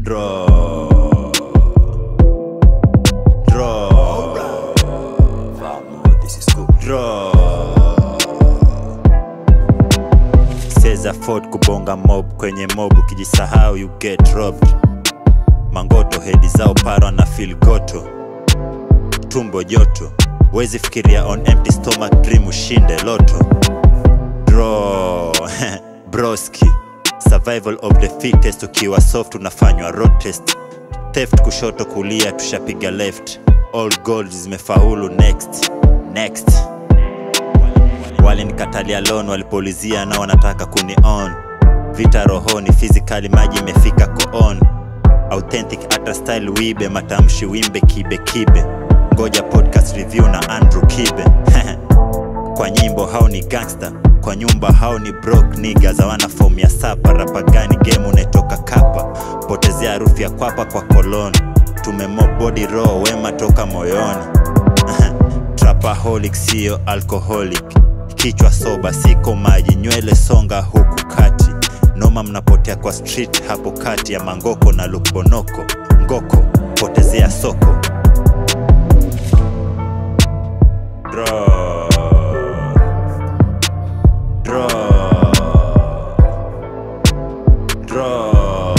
Draw. Draw. This is cool. Draw. Seza Ford kubonga mob kwenye mob ukijisahau you get robbed. Mangoto hedi zao parwa na feel goto. Tumbo joto. Wezi fikiria on empty stomach dream ushinde loto. Draw. Broski. Survival of the fittest ukiwa soft unafanywa road test. Theft kushoto kulia tushapiga left. All gold zimefaulu next. Next walinikatalia loan walipoulizia na wanataka kuni on vita rohoni physically maji imefika koon authentic ata style wibe matamshi wimbe kibe kibe ngoja podcast review na andrew kibe kwa nyimbo hao ni gangster kwa nyumba hao ni brok niga zawana fom ya sapa rapa gani game unaitoka kapa potezea harufu ya kwapa kwa kolon tumemo body raw wema toka moyoni trapaholic siyo alcoholic kichwa soba siko maji nywele songa huku kati noma mnapotea kwa street hapo kati ya mangoko na lukbonoko ngoko potezea soko Draw. Draw. Draw.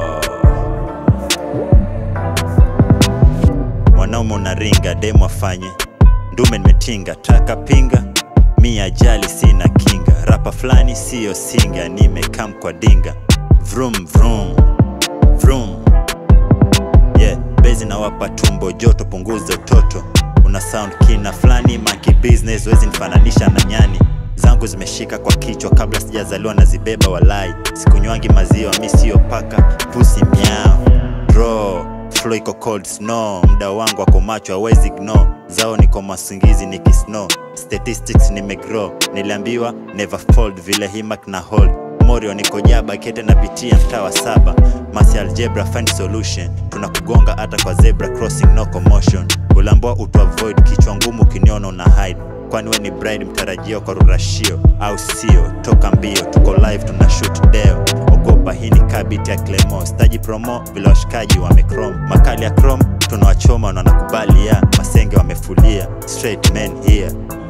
mwanaume unaringa demu afanye ndume nimetinga taka pinga mi ajali sina kinga rapa fulani siyo singa nimekam kwa dinga vrum vrum vrum yeah bezi nawapa tumbo joto punguza utoto una sound kina fulani monkey business wezi nifananisha na nyani zangu zimeshika kwa kichwa kabla sijazaliwa na zibeba walai sikunywangi maziwa mi siyo paka pusi miao draw flow iko cold snow mda wangu wako macho hawezi ignore zao niko masingizi nikisnow statistics nimegrow niliambiwa never fold vile himak na hold morio niko jaba kete napitia mtaa wa saba masi algebra find solution tunakugonga hata kwa zebra crossing no commotion ulambua utu avoid kichwa ngumu kiniona una hide kwani we ni bride mtarajio kwa rurashio au sio toka mbio tuko live tuna shoot deo ogopa hii ni kabiti ya clemo staji promo vile washikaji wamecrom makali ya chrome tunawachoma na wanakubali ya masenge wamefulia straight men here